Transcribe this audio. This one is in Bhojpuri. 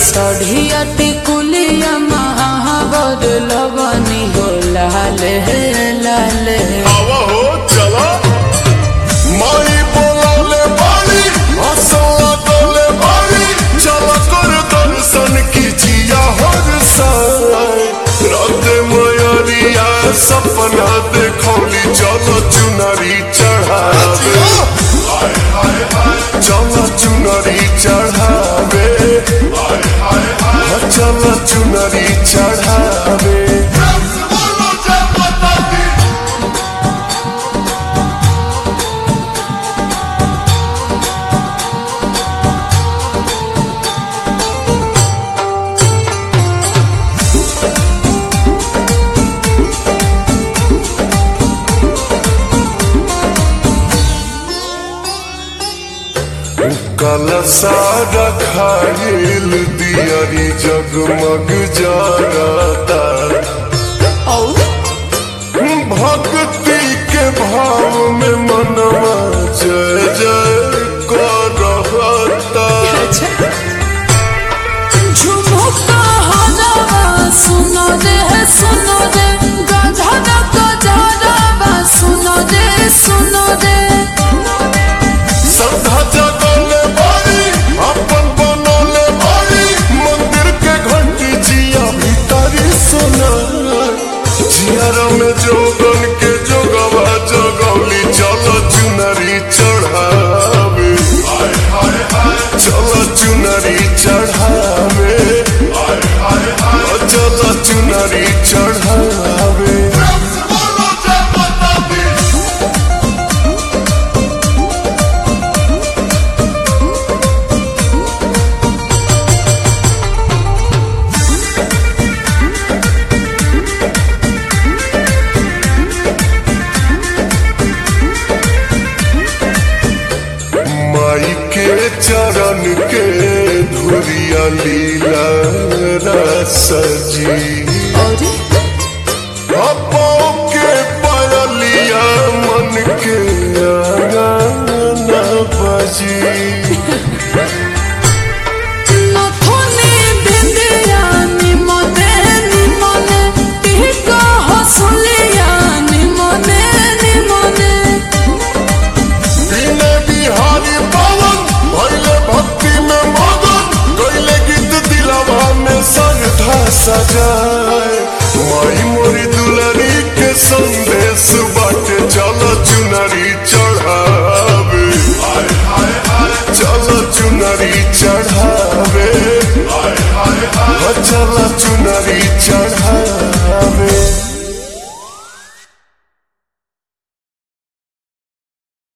सढ़िया टिकुलिया महावर लगनी हो लाल लाल आवा हो चला माई बोलाले बारी हंसवा डोले बारी चला कर दर्शन कीजिया हर साय रात मयरिया सपना देखौली चलो चुनरी चढ़ावे चलो चुनरी चढ़ावे चलो चुनरी चढ़ावे कल सारा खाइल दियारी जगमग जाता और भक्ति के भाव में मनवा जय जय करता झुमुका हरवा सुनो रे सुनो रे गधरा गधरवा सुनो रे सुनो रे श्रद्धा जगले बारी अपन बनले बारी मंदिर के घंटी जिया भीतरी सुना जियारा में जोगन के जोगवा जगौली चलो चुनरी चढ़ावे चलो चुनरी चढ़ावे चलो चुनरी चढ़ावे माई के चरण के धुरिया लीला सजी और अपो के पयलिया मन के आंगन बजी नथुनी बिंदिया निमने निमने टिका हसुलिया निमने निमने बिने बिहारी पवन भैले भक्ति में मगन गैले गीत दिलवा में श्रद्धा सजाए माई